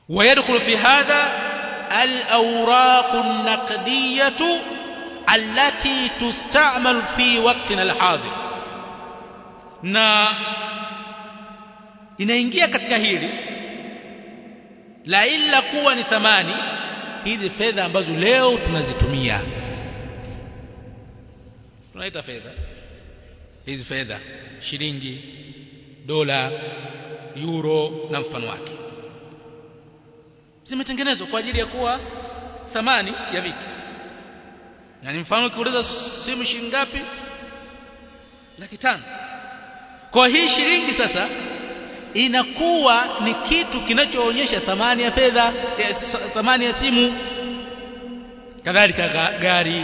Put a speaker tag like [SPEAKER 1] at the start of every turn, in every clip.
[SPEAKER 1] ويدخل في هذا الأوراق النقدية التي تستعمل في وقتنا الحاضر na inaingia katika hili la illa kuwa ni thamani hizi fedha ambazo leo tunazitumia tunaita fedha hizi fedha shilingi dola euro na mfano wake zimetengenezwa kwa ajili ya kuwa thamani ya vitu yani mfano ukiuliza simu shilingi ngapi laki tano kwa hii shilingi sasa inakuwa ni kitu kinachoonyesha thamani ya fedha ya thamani ya simu kadhalika gari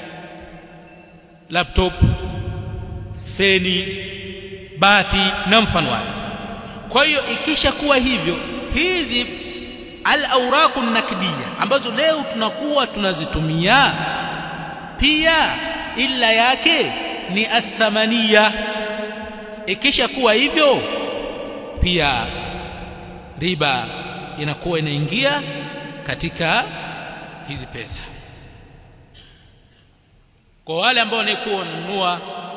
[SPEAKER 1] laptop feni bati na mfano wake kwa hiyo ikisha kuwa hivyo hizi al-awraq nakdiya ambazo leo tunakuwa tunazitumia pia illa yake ni athamania ikisha kuwa hivyo pia riba inakuwa inaingia katika hizi pesa kwa wale ambao wanakuwa wananunua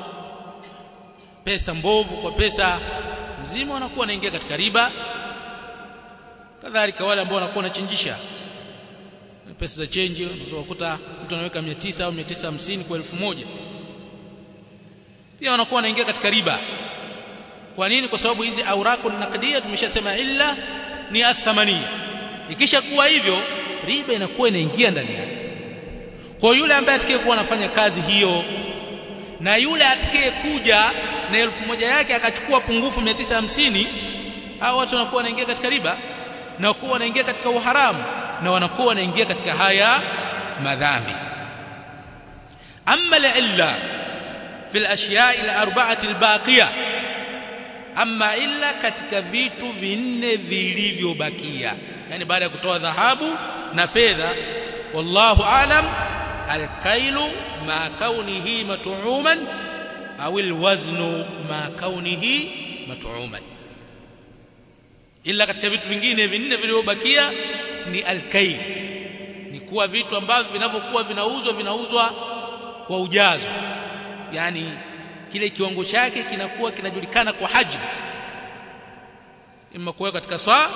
[SPEAKER 1] pesa mbovu kwa pesa mzima wanakuwa wanaingia katika riba kadhalika wale ambao wanakuwa wanachinjisha pesa za change unaweza kukuta mtu anaweka 900 au 950 kwa 1000 pia wanakuwa wanaingia katika riba kwa nini kwa sababu hizi auraqu naqdiyya tumeshasema illa ni athamania ikisha kuwa hivyo riba inakuwa inaingia ndani yake kwa yule ambaye atakayekuwa anafanya kazi hiyo na yule atakayekuja na elfu moja yake akachukua pungufu 950 hao watu wanakuwa wanaingia katika riba na kuwa wanaingia katika uharamu na wanakuwa wanaingia katika haya madhambi amma la illa fi al-ashya'i al-arba'ati al-baqiyah amma illa katika vitu vinne vilivyobakia yani baada ya kutoa dhahabu na fedha wallahu alam al-kailu ma kaunihi mat'uman au al-waznu ma kaunihi mat'uman ila katika vitu vingine vinne vilivyobakia ni alkail ni kuwa vitu ambavyo vinavyokuwa vinauzwa vinauzwa kwa ujazo yani kile kiwango chake kinakuwa kinajulikana kwa hajm imma kuweka katika saa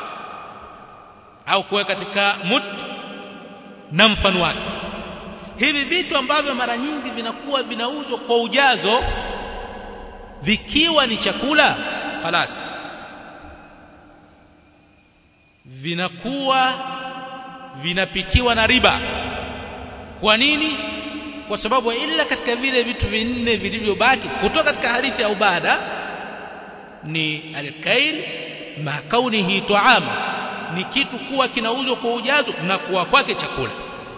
[SPEAKER 1] au kuweka katika mud na mfano wake hivi vitu ambavyo mara nyingi vinakuwa vinauzwa kwa ujazo vikiwa ni chakula falasi vinakuwa vinapitiwa na riba kwa nini kwa sababu ila katika vile vitu vinne vilivyobaki kutoka katika hadithi ya ubada ni alkail ma kaunihi tuama ni kitu kuwa kinauzwa kwa ujazo na kuwa kwake chakula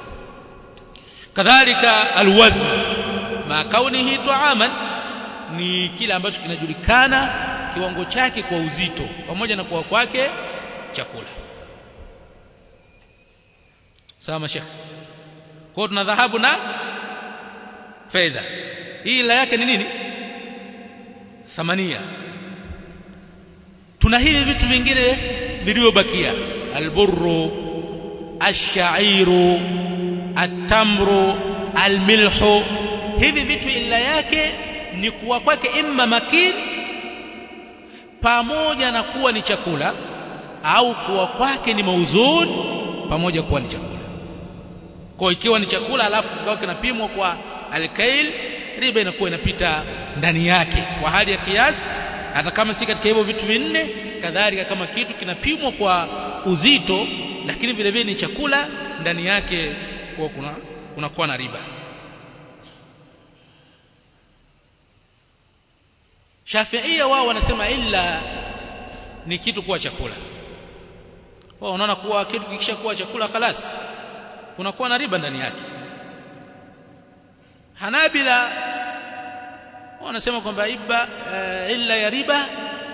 [SPEAKER 1] kadhalika alwazn ma kaunihi tuaman ni kile ambacho kinajulikana kiwango chake kwa uzito pamoja na kuwa kwake chakula sawa mashekh kwa tuna dhahabu na fedha hii ila yake ni nini thamania tuna hivi vitu vingine vilivyobakia alburru ashairu atamru almilhu hivi vitu ila yake ni kuwa kwake imma makin pamoja na kuwa ni chakula au kuwa kwake ni mauzun pamoja kuwa ni chakula kwa ikiwa ni chakula alafu kikawa kinapimwa kwa alkail riba inakuwa inapita ndani yake kwa hali ya kiasi hata kama si katika hivyo vitu vinne kadhalika kama kitu kinapimwa kwa uzito lakini vile vile ni chakula ndani yake kwa kuna kunakuwa na riba Shafiia wao wanasema illa ni kitu kuwa chakula wao wanaona kuwa kitu kikisha kuwa chakula khalas kunakuwa na riba ndani yake Hanabila wanasema kwamba iba uh, illa ya riba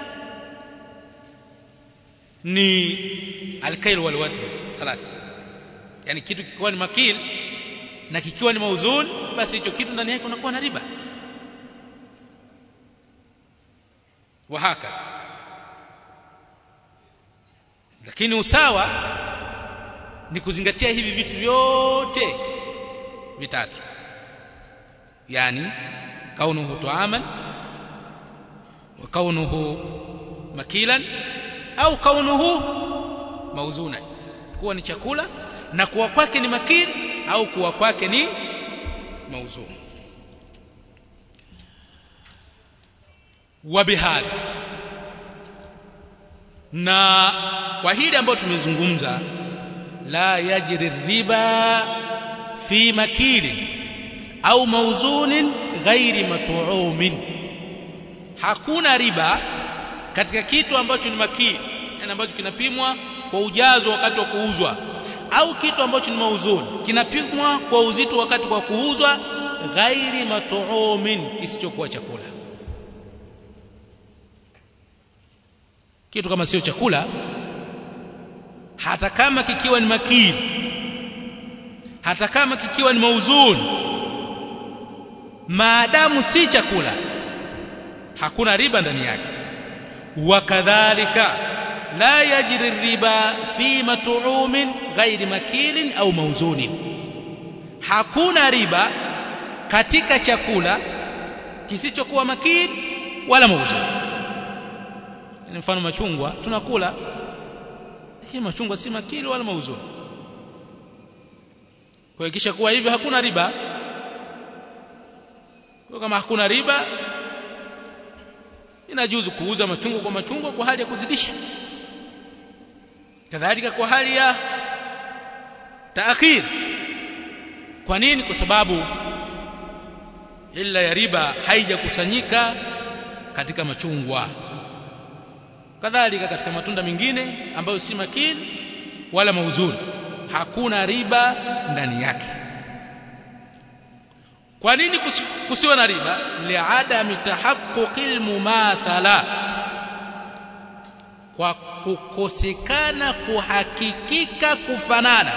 [SPEAKER 1] ni alkail wal wazn خلاص yani kitu kikiwa ni makil na kikiwa ni mauzun basi hicho kitu ndani yake kunakuwa na riba wahaka lakini usawa ni kuzingatia hivi vitu vyote vitatu yani kaunuhu tuaman wa kaunuhu makilan au kaunuhu mauzunan kuwa ni chakula na kuwa kwake ni makil au kuwa kwake ni mauzun wa bihadha na kwa hili ambayo tumezungumza la yajri riba fi makili au mauzunin ghairi matuumin hakuna riba katika kitu ambacho ni makili yani ambacho kinapimwa kwa ujazo wakati wa kuuzwa au kitu ambacho ni mauzuni kinapimwa kwa uzito wakati wa kuuzwa ghairi matuumin kisichokuwa chakula kitu kama sio chakula hata kama kikiwa ni makili hata kama kikiwa ni mauzuni maadamu si chakula hakuna riba ndani yake wakadhalika la yajri riba fi mat'umin ghairi makilin au mauzunin hakuna riba katika chakula kisichokuwa makili wala mauzuni ni mfano machungwa tunakula lakini machungwa si makili wala mauzuni kwa hiyo kisha kuwa hivyo hakuna riba kwa kama hakuna riba inajuzu kuuza machungwa kwa machungwa kwa hali ya kuzidisha kadhalika kwa hali ya taakhir kwa nini kwa sababu illa ya riba haijakusanyika katika machungwa kadhalika katika matunda mengine ambayo si makini wala mauzuni hakuna riba ndani yake kwa nini kusi, kusiwa na riba liadami tahaqquqil mumathala kwa kukosekana kuhakikika kufanana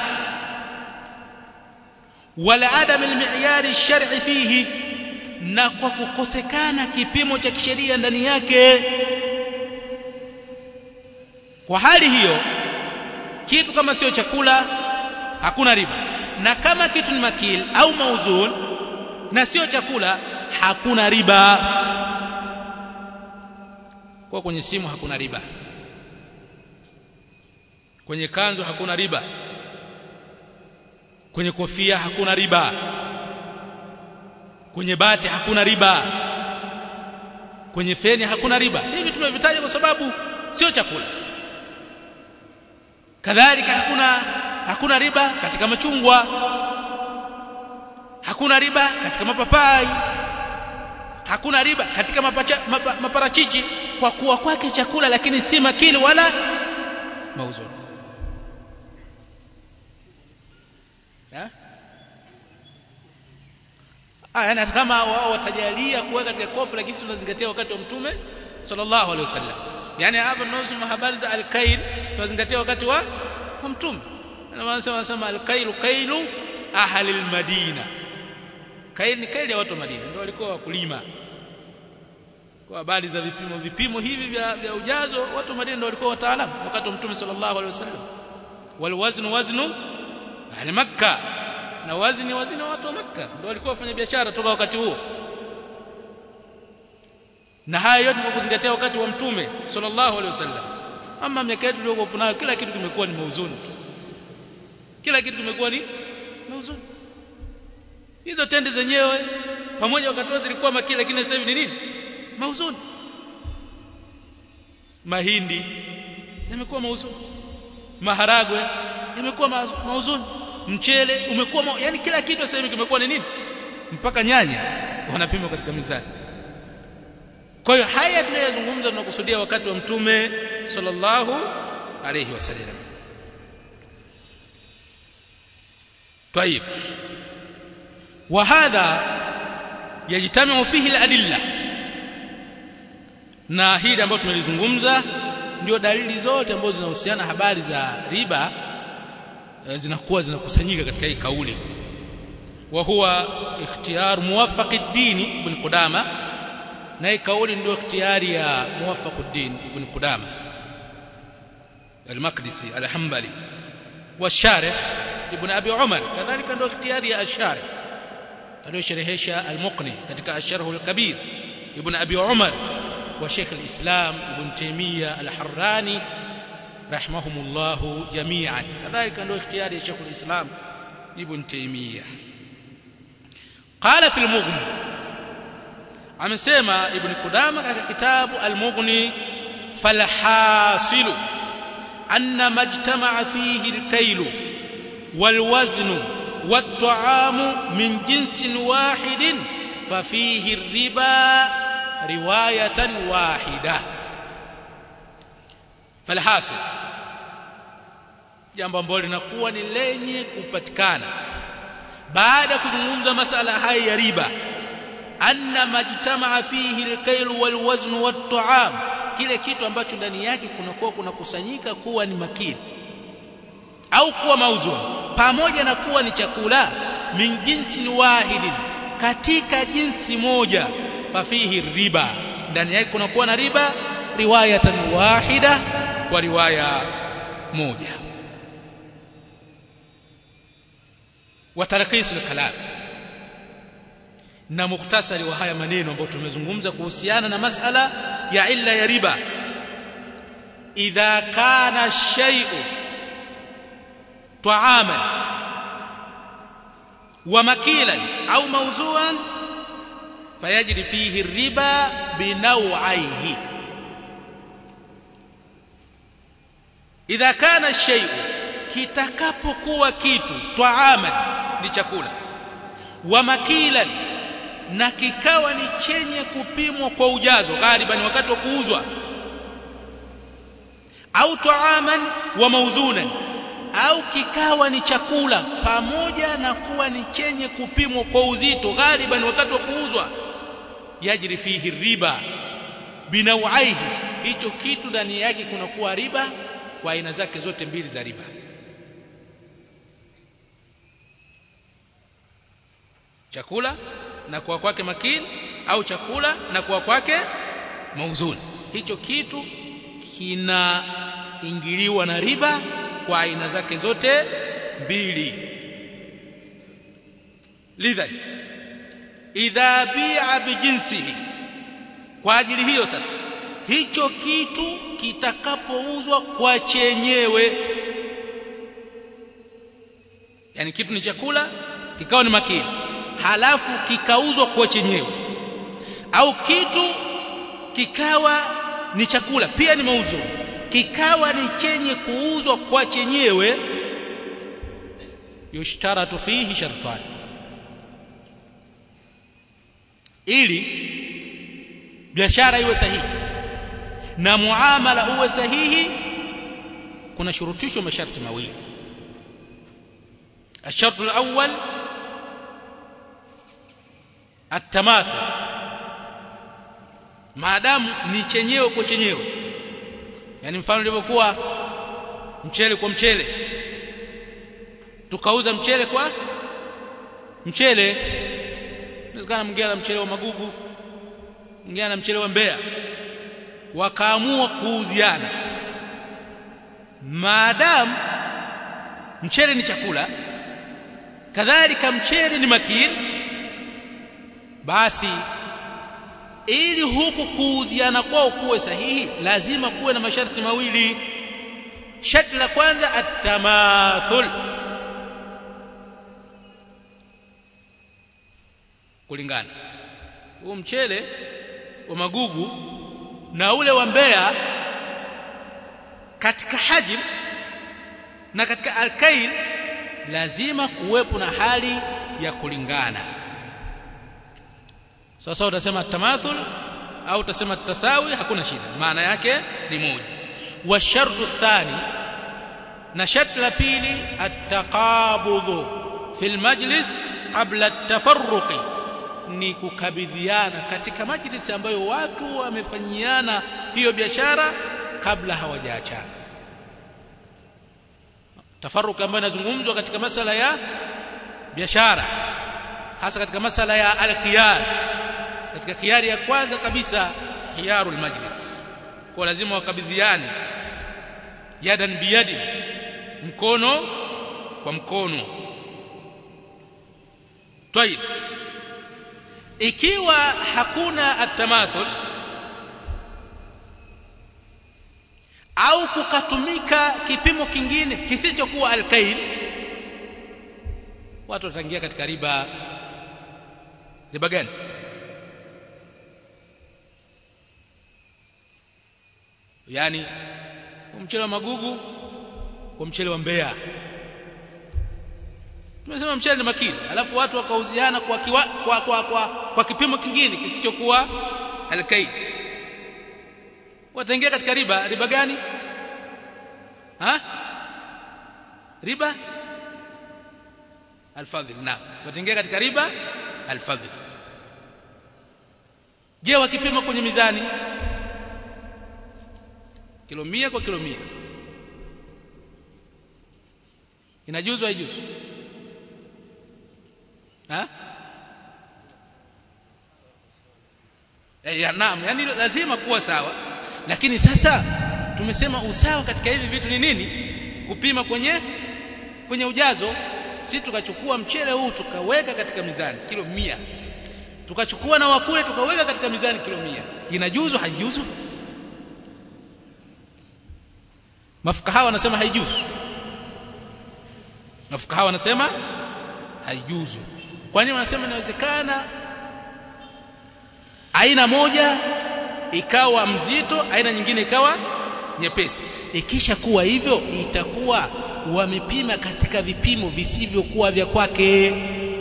[SPEAKER 1] wala adam almiyari alshar'i fihi na kwa kukosekana kipimo cha kisheria ndani yake kwa hali hiyo kitu kama sio chakula hakuna riba na kama kitu ni makil au mauzun na sio chakula hakuna riba kwa kwenye simu hakuna riba kwenye kanzu hakuna riba kwenye kofia hakuna riba kwenye bati hakuna riba kwenye feni hakuna riba hivi tumevitaja kwa sababu sio chakula kadhalika hakuna hakuna riba katika machungwa hakuna riba katika mapapai hakuna riba katika mapacha, mapa, maparachichi kwa kuwa kwake chakula lakini si makili wala mauzuni ah yani kama wao watajalia kuweka katika kopo lakini si tunazingatia wakati wa mtume sallallahu alaihi wasallam yani hapa tunasoma habari za al-kail tunazingatia wakati wa wa mtume na wanasema wanasema al-kailu kailu ahli al-madina kail ni kaili ya watu wa Madina ndio walikuwa wakulima kwa habari za vipimo vipimo hivi vya, vya ujazo watu wa Madina ndio walikuwa wataalamu wakati wa mtume sallallahu alaihi wasallam wal waznu waznu ahli makkah na wazni wazni watu wa makkah ndio walikuwa wafanya biashara toka wakati huo na haya yote kwa kuzingatia wakati wa mtume sallallahu alaihi wasallam ama miaka yetu iliyokuwa nayo kila kitu kimekuwa ni mauzuni tu kila kitu kimekuwa ni mauzuni hizo tende zenyewe pamoja wakati wote zilikuwa makili lakini sasa hivi ni nini mauzuni mahindi yamekuwa mauzuni maharagwe yamekuwa mauzuni mchele umekuwa ma... yani kila kitu sasa hivi kimekuwa ni nini mpaka nyanya wanapima katika mizani kwa hiyo haya tunayozungumza tunakusudia wakati wa mtume sallallahu alayhi wasallam طيب وهذا يجتمع فيه الادله na hili ambalo tumelizungumza ndio dalili zote ambazo zinahusiana habari za riba zinakuwa zinakusanyika katika hii kauli wa huwa ikhtiyar muwaffaq ad-din ibn Qudama na hii kauli ndio ikhtiyari ya muwaffaq ad-din ibn Qudama المقدسي الحنبلي والشارح ابن ابي عمر كذلك عنده اختياري الشارح aliyosherehesha al-Muqni katika Asharh al-Kabir Ibn Abi Umar wa Sheikh al-Islam Ibn Taymiyyah al-Harrani rahimahumullah jami'an kadhalika ndio ikhtiyari ya Sheikh al-Islam Ibn Taymiyyah qala fi al-Mughni amesema Ibn Qudama katika kitabu al-Mughni falhasilu anna majtama'a fihi al-kaylu wal-waznu والطعام من جنس واحد ففيه الربا رواية واحدة فالحاصل jambo ambalo linakuwa ni lenye kupatikana baada ya kuzungumza masala haya ya riba anna majtamaa fihi alkailu walwazn watta'am kile kitu ambacho ndani yake kunakuwa kunakusanyika kuwa ni makini au kuwa mauzuni pamoja na kuwa ni chakula min jinsin wahidin katika jinsi moja fafihi riba ndani yake kunakuwa na riba riwayatan wahida kwa riwaya moja wa tarkisul kalam na mukhtasari wa haya maneno ambayo tumezungumza kuhusiana na masala ya illa ya riba idha kana shay'u طعاما ومكيلا او موزوعا فيجري فيه الربا بنوعيه اذا كان الشيء kitakapokuwa kitu twaaman ni chakula wa makilan na kikawa ni chenye kupimwa kwa ujazo ghaliban wakati wa kuuzwa au twaaman wa mauzunan au kikawa ni chakula pamoja na kuwa ni chenye kupimwa kwa uzito ghaliban wakati wa kuuzwa yajri fihi riba binawaihi hicho kitu ndani yake kunakuwa riba kwa aina zake zote mbili za riba chakula na kuwa kwake makini au chakula na kuwa kwake mauzuni hicho kitu kinaingiliwa na riba kwa aina zake zote mbili lidhan idha bi'a bijinsihi kwa ajili hiyo sasa hicho kitu kitakapouzwa kwa chenyewe yani kitu ni chakula kikawa ni makini halafu kikauzwa kwa chenyewe au kitu kikawa ni chakula pia ni mauzo kikawa ni chenye kuuzwa kwa chenyewe yushtaratu fihi shartani ili biashara iwe sahihi na muamala uwe sahihi kuna shurutishwa masharti mawili الشرط الأول التماثل maadamu ni chenyewe kwa chenyewe yani mfano ilivyokuwa mchele kwa mchele tukauza mchele kwa mchele inawezekana mwingine na mchele wa magugu mwingine na mchele wa Mbeya wakaamua kuuziana maadamu mchele ni chakula kadhalika mchele ni makini basi ili huku kuuziana kwao kuwe sahihi lazima kuwe na masharti mawili sharti la kwanza at-tamathul kulingana huu mchele wa magugu na ule wa Mbeya katika hajim na katika alkail lazima kuwepo na hali ya kulingana sasa utasema tamathul au utasema tasawi hakuna shida maana yake ni moja wa shartu thani na sharti la pili at-taqabudhu fil majlis qabla at-tafarruqi ni kukabidhiana katika majlisi ambayo watu wamefanyiana hiyo biashara kabla hawajaachana tafarruq ambayo inazungumzwa katika masala ya biashara hasa katika masala ya al-khiyar katika khiyari ya kwanza kabisa khiyarul majlis kwa lazima wakabidhiane yadan biyadi mkono kwa mkono طيب ikiwa hakuna atamathul au kukatumika kipimo kingine kisichokuwa alkail watu wataingia katika riba riba gani yani mchele wa magugu kwa mchele wa Mbeya tumesema mchele ni makini alafu watu wakauziana kwa, kiwa, kwa, kwa, kwa, kwa kipimo kingine kisichokuwa alkaid wataingia katika riba riba gani ha riba alfadhil na wataingia katika riba alfadhil je wakipima kwenye mizani kilo mia kwa kilo mia inajuzu haijuzu ha eh ya naam yani lazima kuwa sawa lakini sasa tumesema usawa katika hivi vitu ni nini kupima kwenye kwenye ujazo si tukachukua mchele huu tukaweka katika mizani kilo mia tukachukua na wakule tukaweka katika mizani kilo mia inajuzu haijuzu mafukaha wanasema haijuzu mafukaha wanasema haijuzu kwa nini wanasema inawezekana aina moja ikawa mzito aina nyingine ikawa nyepesi ikisha kuwa hivyo itakuwa wamepima katika vipimo visivyokuwa vya kwake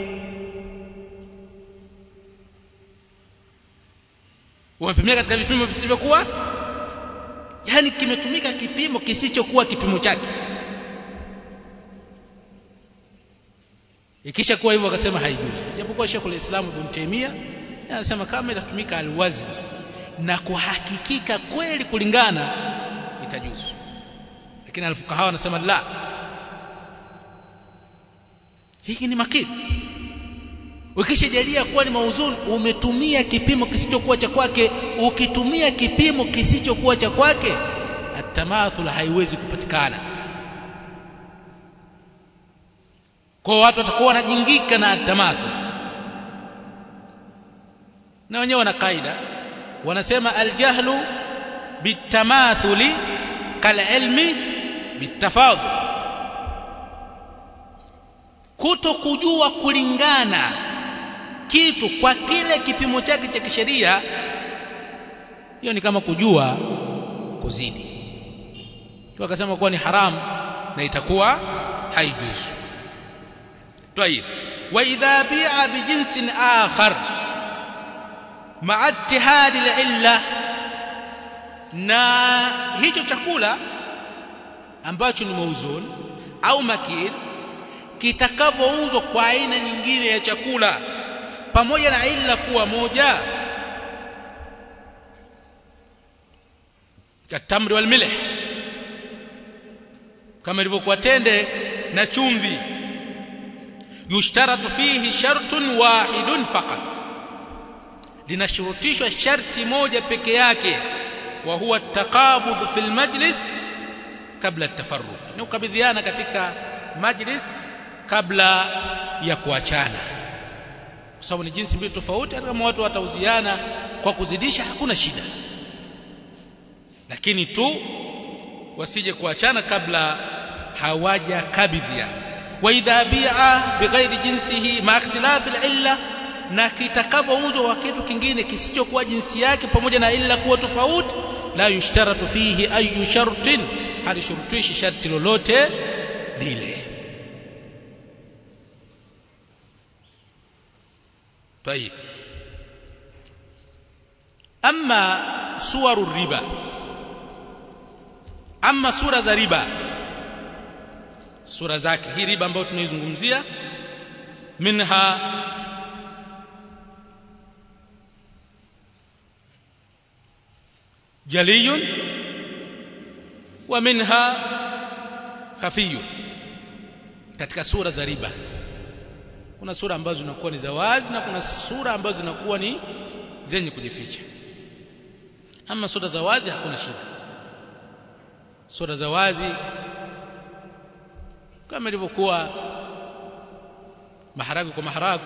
[SPEAKER 1] wamepimia katika vipimo visivyokuwa yani kimetumika kipimo kisichokuwa kipimo chake ikisha kuwa hivyo akasema haijuzi japokuwa Sheikh al-Islam Ibn Taymiyyah anasema kama itatumika alwazi na kuhakikika kweli kulingana itajuzu lakini alfukaha wanasema la hiki ni makini ukishajalia kuwa ni mauzuni umetumia kipimo kisichokuwa cha kwake ukitumia kipimo kisichokuwa cha kwake atamathul haiwezi kupatikana kwa watu watakuwa wanajingika na atamathul na wenyewe wana kaida wanasema aljahlu bitamathuli kalilmi bitafadhul kuto kujua kulingana kitu kwa kile kipimo chake cha kisheria hiyo ni kama kujua kuzidi tu akasema kuwa ni haramu na itakuwa haijuzu طيب واذا بيع بجنس اخر مع اتحاد العله na hicho chakula ambacho ni mauzun au makil kitakavyouzwa kwa aina nyingine ya chakula pamoja na illa kuwa moja katamri wal milh kama ilivyokuwa tende na chumvi yushtaratu fihi shartun wahidun faqat linashurutishwa sharti moja peke yake wa huwa taqabudh fil majlis kabla at-tafarruq ni ukabidhiana katika majlis kabla ya kuachana kwa sababu ni jinsi mbili tofauti hata kama watu watauziana kwa kuzidisha hakuna shida lakini tu wasije kuachana kabla hawaja kabidhia wa idha bi'a bighairi jinsihi ma ikhtilafi al-illa na kitakavyouzwa kwa kitu kingine kisichokuwa jinsi yake pamoja na illa kuwa tofauti la yushtaratu fihi ayu shartin halishurutishi sharti lolote lile طيب اما صور الربا اما sura za riba sura zake hii riba ambayo tunaizungumzia minha jaliyun wa minha khafiyun katika sura za riba kuna sura ambazo zinakuwa ni za wazi na kuna sura ambazo zinakuwa ni zenye kujificha ama sura za wazi hakuna shida sura za wazi kama ilivyokuwa maharagu kwa maharagu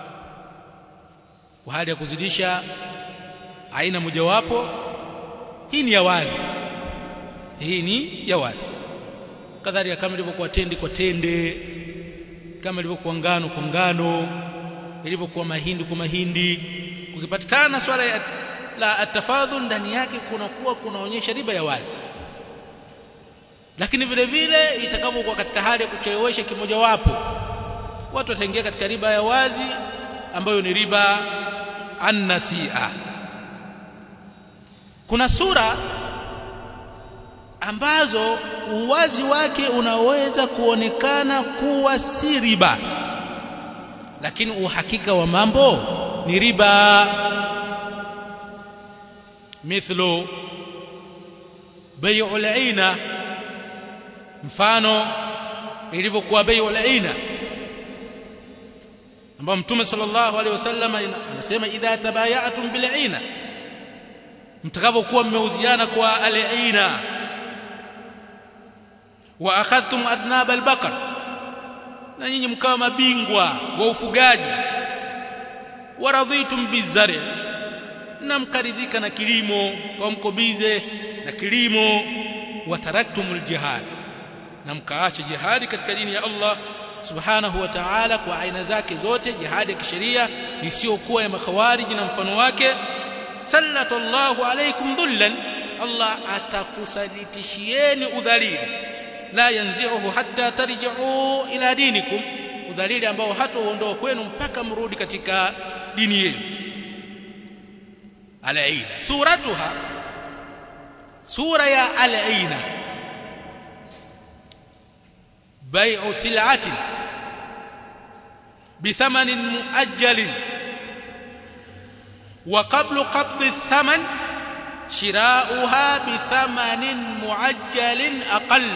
[SPEAKER 1] kwa hali ya kuzidisha aina mojawapo hii ni ya wazi hii ni ya wazi kadhalika kama ilivyokuwa tende kwa tende kama ilivyokuwa ngano kwa ngano ilivyokuwa mahindi kwa mahindi kukipatikana swala ya la atafadhul ndani yake kunakuwa kunaonyesha riba ya wazi lakini vile vile itakavyokuwa katika hali ya kuchelewesha kimojawapo watu wataingia katika riba ya wazi ambayo ni riba annasia kuna sura ambazo uwazi wake unaweza kuonekana kuwa si riba lakini uhakika wa mambo ni riba mithlu bai'ul aina mfano ilivyokuwa bai'ul aina ambao mtume sallallahu alaihi wasallam anasema idha tabaya'tum bil aina mtakavyokuwa mmeuziana kwa al aina wa akhadhtum adnab al baqar na nyinyi mkawa mabingwa wa ufugaji wa radhitum bizari na mkaridhika na kilimo kwa mkobize na kilimo wa taraktumul jihad na mkaacha jihadi katika dini ya Allah subhanahu wa ta'ala kwa aina zake zote jihadi ya kisheria isiyokuwa ya makhawariji na mfano wake sallallahu alaykum dhullan Allah atakusalitishieni udhalili la yanzi'uhu hatta tarji'u ila dinikum udhalili ambao hataondoa kwenu mpaka mrudi katika dini yenu al-aina suratuha sura ya al-aina بيع سلعة بثمن مؤجل وقبل قبض الثمن شراؤها بثمن معجل أقل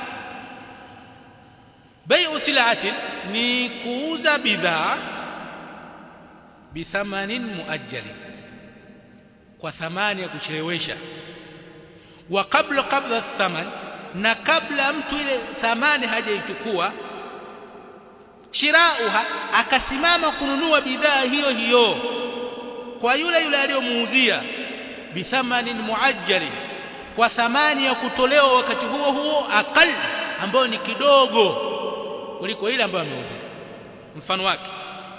[SPEAKER 1] بيع سلعة نيكوز بذا بثمن مؤجل وثمان يكشلويشا وقبل قبض الثمن na kabla mtu ile thamani hajaichukua shirauha akasimama kununua bidhaa hiyo hiyo kwa yule yule aliyomuuzia bithamanin muajjali kwa thamani ya kutolewa wakati huo huo akal ambayo ni kidogo kuliko ile ambayo ameuzia mfano wake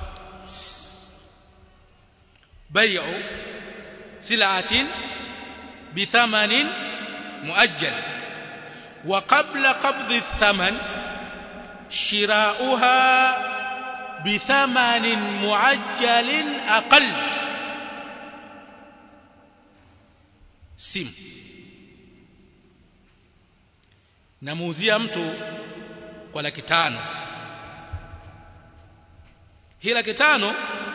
[SPEAKER 1] bai'u sil'atin bithamanin muajjali وقبل قبض الثمن شراؤها بثمن معجل أقل simu namuuzia mtu kwa laki tano hii laki tano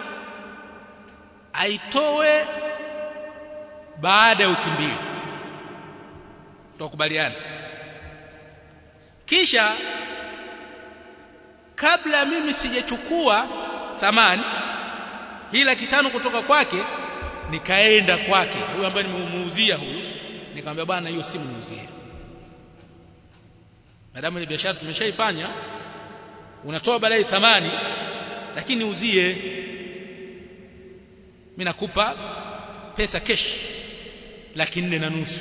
[SPEAKER 1] aitoe baada ya wiki mbili tukubaliana kisha kabla mimi sijachukua thamani hii laki tano kutoka kwake nikaenda kwake huyu ambaye nimemuuzia huyu nikamwambia bwana hiyo simu niuzie madamu ni biashara tumeshaifanya unatoa baadaye thamani lakini niuzie mimi nakupa pesa cash laki nne na nusu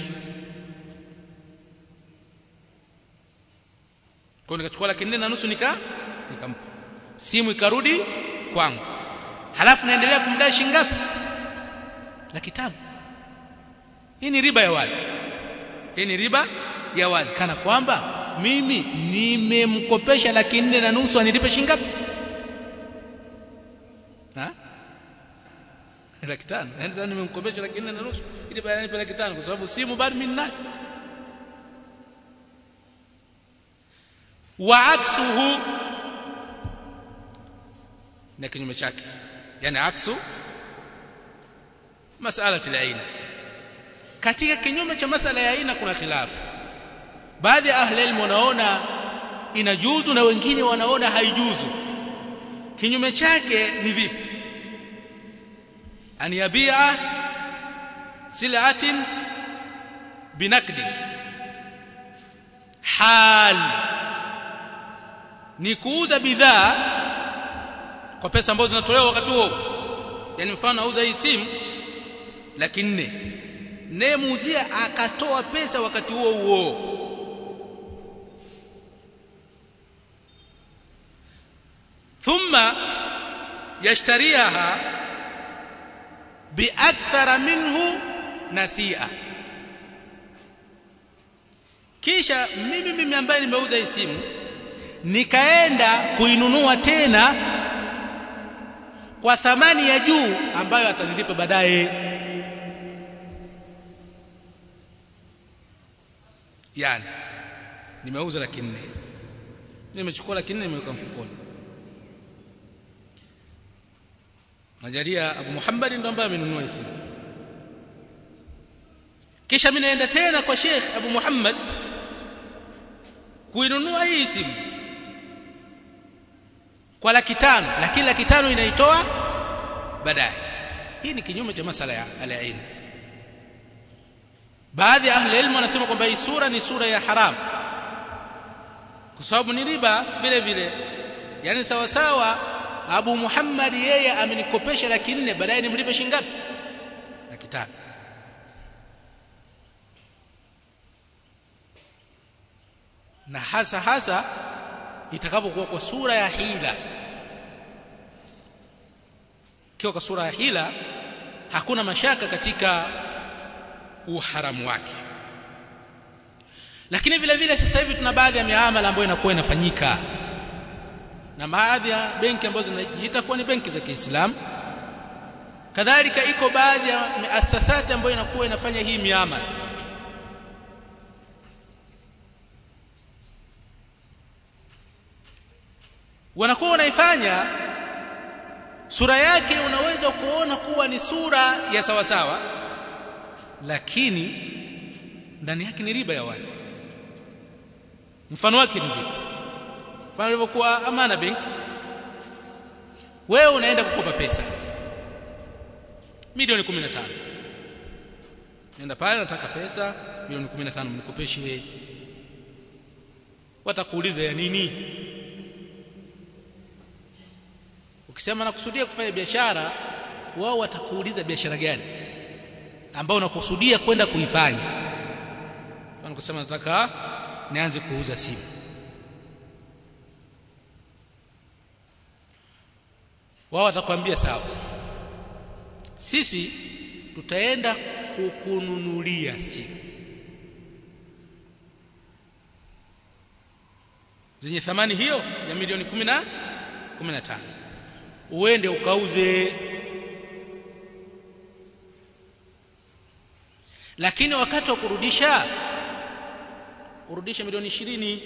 [SPEAKER 1] kwa nikachukua laki nne na nusu nika nikampa simu ikarudi kwangu halafu naendelea kumdai shilingi ngapi laki tano hii ni riba ya wazi hii ni riba ya wazi kana kwamba mimi nimemkopesha laki nne na nusu anilipe shilingi ngapi ha laki tano yani sasa nimemkopesha laki nne na nusu ili baadaye nipe laki tano kwa sababu simu bado mimi ninayo wa aksuhu na kinyume chake yani aksu masala aina katika kinyume cha masala ya aina kuna khilafu baadhi ya ahli ilmu wanaona inajuzu na wengine wanaona haijuzu kinyume chake ni vipi an yabia sil'atin binakdi hal ni kuuza bidhaa kwa pesa ambazo zinatolewa wakati huo yani mfano auza hii simu laki nne naye muuzia akatoa pesa wakati huo huo thumma yashtariha biakthara minhu nasia kisha mimi mimi ambaye nimeuza hii simu nikaenda kuinunua tena kwa thamani ya juu ambayo atanilipa baadaye yani nimeuza laki nne nimechukua laki nne nimeweka mfukoni najalia Abu Muhammad ndo ambaye amenunua hii simu kisha mimi naenda tena kwa Sheikh Abu Muhammad kuinunua hii simu kwa laki tano lakini laki tano inaitoa baadaye hii ni kinyume cha masala ya al-ain baadhi ya ahli ilmu wanasema kwamba hii sura ni sura ya haram kwa sababu ni riba vile vile yani sawa sawa Abu Muhammad yeye amenikopesha laki nne baadaye nimlipe shilingi ngapi laki tano na hasa hasa itakavyokuwa kwa sura ya hila kiwa kwa sura ya hila hakuna mashaka katika uharamu wake lakini vile vile sasa hivi tuna baadhi ya miamala ambayo inakuwa inafanyika na baadhi ya benki ambazo zinajiita kuwa ni benki za Kiislamu kadhalika iko baadhi ya asasati ambayo inakuwa inafanya hii miamala wanakuwa wanaifanya sura yake unaweza kuona kuwa ni sura ya sawa sawa lakini ndani yake ni riba ya wazi mfano wake ni vipi mfano ilivyokuwa Amana Bank wewe unaenda kukopa pesa milioni 15 nenda pale nataka pesa milioni 15 mnikopeshe wewe watakuuliza ya nini ukisema nakusudia kufanya biashara wao watakuuliza biashara gani ambayo unakusudia kwenda kuifanya mfano kusema nataka nianze kuuza simu wao watakwambia sawa sisi tutaenda kukununulia simu zenye thamani hiyo ya milioni 10 na 15 uende ukauze lakini wakati wa kurudisha urudishe milioni ishirini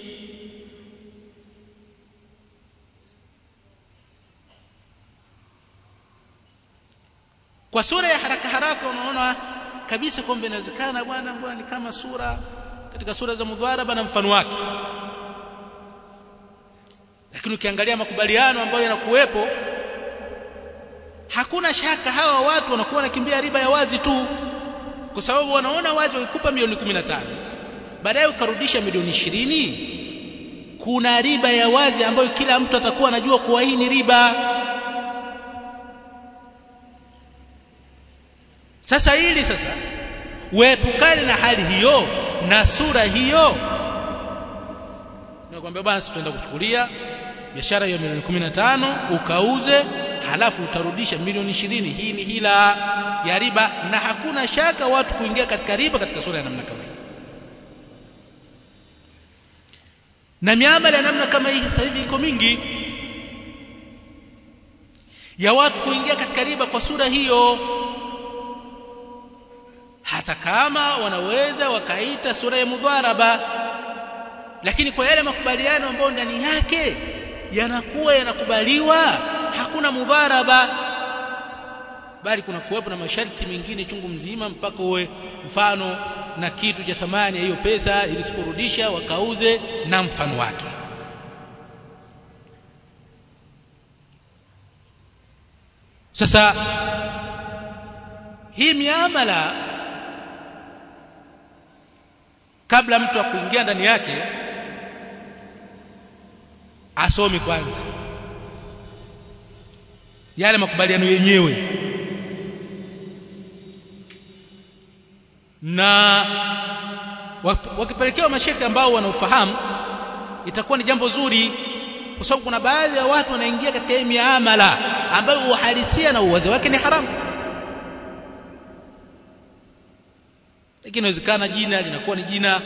[SPEAKER 1] kwa sura ya haraka haraka unaona kabisa kwamba inawezekana bwana bwana ni kama sura katika sura za mudharaba na mfano wake lakini ukiangalia makubaliano ambayo yanakuwepo hakuna shaka hawa watu wanakuwa wanakimbia riba ya wazi tu kwa sababu wanaona wazi wakikupa milioni 15 baadaye ukarudisha milioni ishirini kuna riba ya wazi ambayo kila mtu atakuwa anajua kuwa hii ni riba sasa hili sasa uepukane na hali hiyo na sura hiyo nakwambia bwana sisi tunaenda kuchukulia biashara hiyo milioni 15 ukauze halafu utarudisha milioni 20 hii ni hila ya riba na hakuna shaka watu kuingia katika riba katika sura ya namna kama hii na miamala ya namna kama hii sasa hivi iko mingi ya watu kuingia katika riba kwa sura hiyo hata kama wanaweza wakaita sura ya mudharaba lakini kwa yale makubaliano ambayo ndani yake yanakuwa yanakubaliwa hakuna mudharaba bali kuna kuwepo na masharti mengine chungu mzima mpaka uwe mfano na kitu cha thamani ya hiyo pesa ili sikurudisha wakauze na mfano wake sasa hii miamala kabla mtu akuingia ndani yake asomi kwanza yale makubaliano yenyewe na wakipelekewa mashekhe ambao wanaofahamu itakuwa ni jambo zuri kwa sababu kuna baadhi ya watu wanaingia katika hii miamala ambayo uhalisia na uwazi wake ni haramu lakini inawezekana jina linakuwa ni jina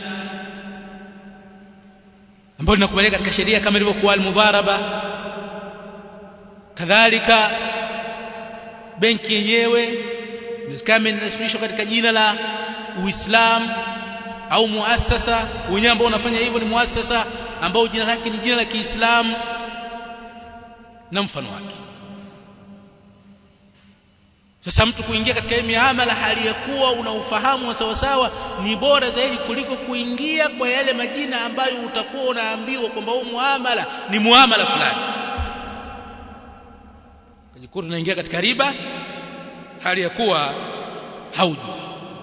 [SPEAKER 1] ambalo linakubalika katika sheria kama ilivyokuwa al-mudharaba kadhalika benki yenyewe kama inasibishwa katika jina la Uislamu au muasasa wenyewe ambao unafanya hivyo ni muasasa ambao jina lake ni jina la Kiislamu na mfano wake sasa mtu kuingia katika hii miamala hali ya kuwa una ufahamu wa sawasawa ni bora zaidi kuliko kuingia kwa yale majina ambayo utakuwa unaambiwa kwamba huu muamala ni muamala fulani kujikuta unaingia katika riba hali ya kuwa haujui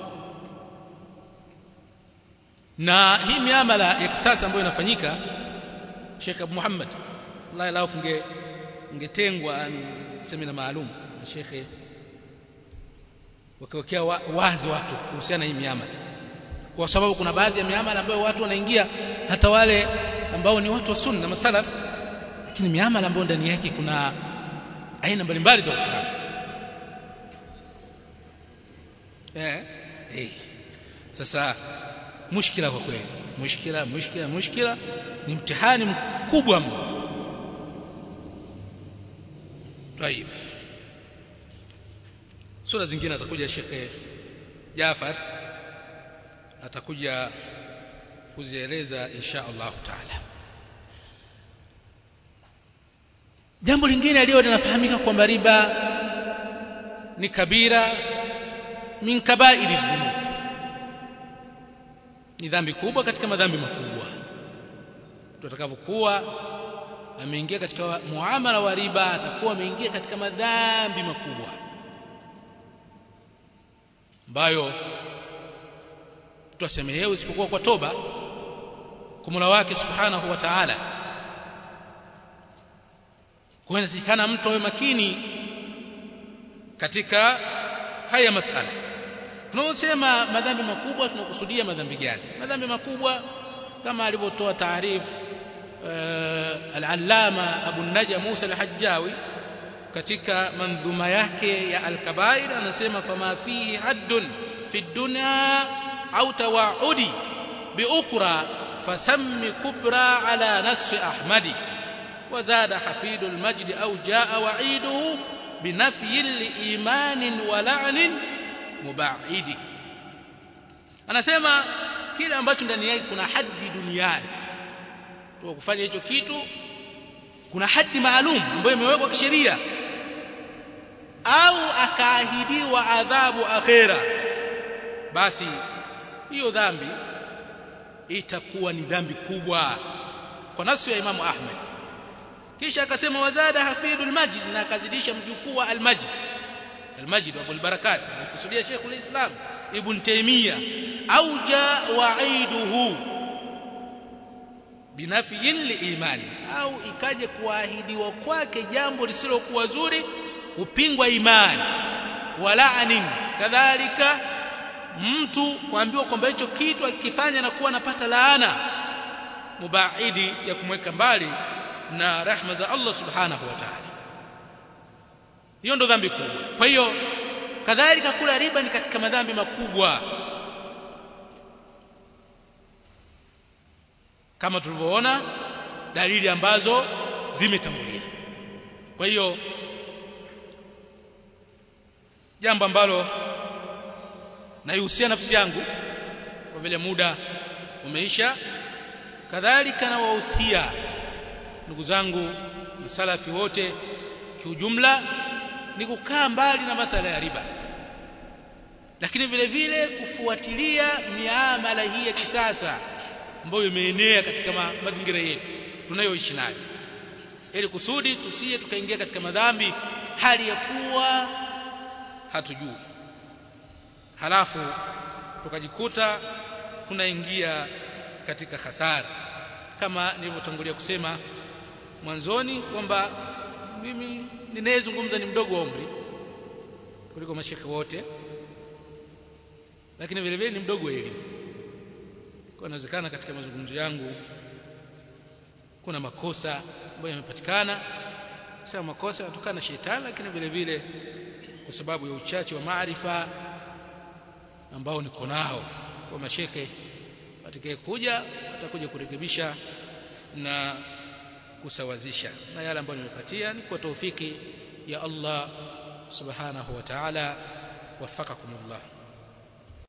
[SPEAKER 1] na hii miamala ya kisasa ambayo inafanyika Sheikh Abu Muhammad Allah lao kunge ngetengwa semina maalum na Sheikh wakiwekea wa, wazi watu kuhusiana hii miamala kwa sababu kuna baadhi ya miamala ambayo watu wanaingia hata wale ambao ni watu wa sunna masalaf lakini miamala ambayo ndani yake kuna aina mbalimbali za uharamu eh eh sasa mushkila kwa kweli mushkila mushkila mushkila ni mtihani mkubwa mno طيب sura zingine atakuja Sheikh Jafar atakuja kuzieleza insha Allah taala jambo lingine leo linafahamika kwamba riba ni kabira min kabairi dhunub ni dhambi kubwa katika madhambi makubwa tutakavyokuwa ameingia katika muamala wa riba atakuwa ameingia katika madhambi makubwa ambayo tutasemehewa isipokuwa kwa toba kwa Mola wake Subhanahu wa Ta'ala kwa inatakikana mtu awe makini katika haya masala tunaposema madhambi makubwa tunakusudia madhambi gani madhambi makubwa kama alivyotoa taarifu uh, al-allama Abu Naja Musa al-Hajjawi katika mandhuma yake ya al-kabair anasema fama fihi haddun fi dunya au tawaudi bi ukhra fasammi kubra ala nas ahmadi وزاد حفيد المجد أو جاء وعيده بنفي لإيمان ولعن مبعد anasema kile ambacho ndani yake kuna haddi duniani tu kufanya hicho kitu kuna haddi maalum ambayo imewekwa kisheria au akaahidiwa adhabu akhera basi hiyo dhambi itakuwa ni dhambi kubwa kwa nasu ya Imamu Ahmad kisha akasema wazada hafidul majid na akazidisha mjukuu wa al-majid al-majid wa barakat alikusudia Sheikh al-Islam Ibn Taymiyyah au jaa wa'iduhu binafiyin liimani au ikaje kuahidiwa kwake jambo lisilokuwa zuri kupingwa imani walaanin kadhalika mtu kuambiwa kwamba hicho kitu akifanya na kuwa anapata laana mubaidi ya kumweka mbali na rahma za Allah subhanahu wa ta'ala hiyo ndo dhambi kubwa kwa hiyo kadhalika kula riba ni katika madhambi makubwa kama tulivyoona dalili ambazo zimetangulia kwa hiyo jambo ambalo naihusia nafsi yangu kwa vile muda umeisha kadhalika na wahusia ndugu zangu masalafi wote kiujumla ni kukaa mbali na masala ya riba lakini vile vile kufuatilia miamala hii ya kisasa ambayo imeenea katika ma, mazingira yetu tunayoishi nayo ili kusudi tusije tukaingia katika madhambi hali ya kuwa hatujui halafu tukajikuta tunaingia katika hasara kama nilivyotangulia kusema mwanzoni kwamba mimi ninayezungumza ni mdogo wa umri kuliko mashekhe wote lakini vile vile ni mdogo wa elimu kwa inawezekana katika mazungumzo yangu kuna makosa ambayo yamepatikana sema makosa yanatokana na shetani lakini vile vile kwa sababu ya uchache wa maarifa ambao niko nao kwa mashekhe atakaye kuja atakuja kurekebisha na kusawazisha na yale ambayo nimepatia ni kwa taufiki ya Allah subhanahu wa ta'ala wafakakumullah